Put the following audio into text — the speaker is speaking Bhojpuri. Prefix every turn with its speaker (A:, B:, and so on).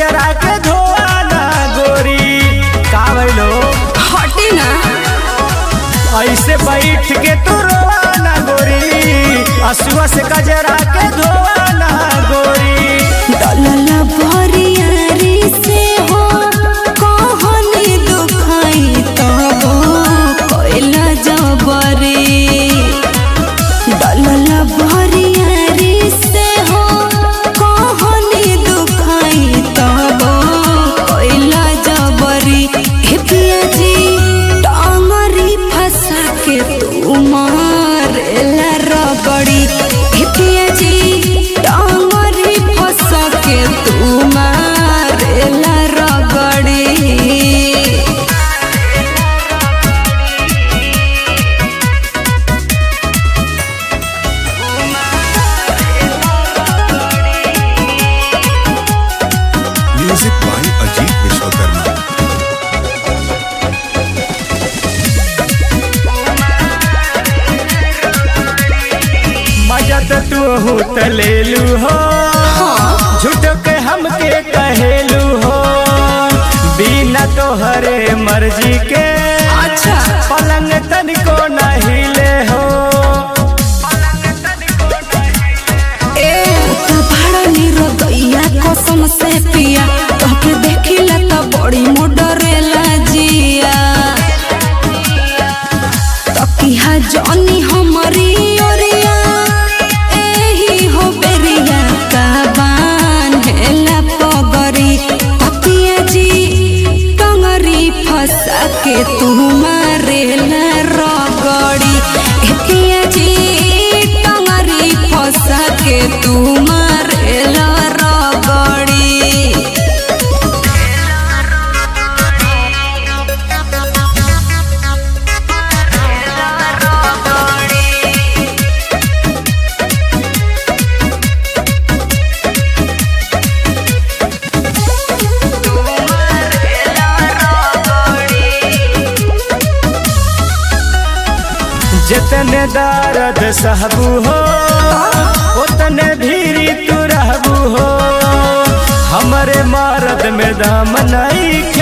A: कजरा के धोआना गोरी का भइलो
B: हटे ना
A: ऐसे बैठ के तू रोआना गोरी असुआ से कजरा के धोआना गोरी
B: दलल भरियारी से हो कहनी दुखाई तब कोइला जबरी दलल भरियारी से हो कहनी दुखाई तब कोइला जबरी हे पिया जी टांगरी फंसा के तू मारेला रगड़ी हे पिया जी टांगरी फंसा के तू मारेला रगड़ी
C: Music by Ajit Vishwakarma.
A: मजा तो तू हूँ लेलू हो झूठ के हमके कहेलू हो बिना तोहरे मर्जी के
B: अच्छा
A: पलंग तनिको नहीं ले हो
B: ए तो भाड़ा निरो दैया कसम से पिया तोके देखिला त बड़ी मोडरेला जिया तकिहा जनी हमरी ओरिया एही हो बेरिया का बान्हेला पगरी तकिया जी टंगरी फंसा के तू मारेला रगड़ी एतिया जी टंगरी फंसा के तू मारेला रगड़ी
A: जितने दर्द सहबू हो उतने भीरी तू रहबू हो हमरे मर्द में दम नहीं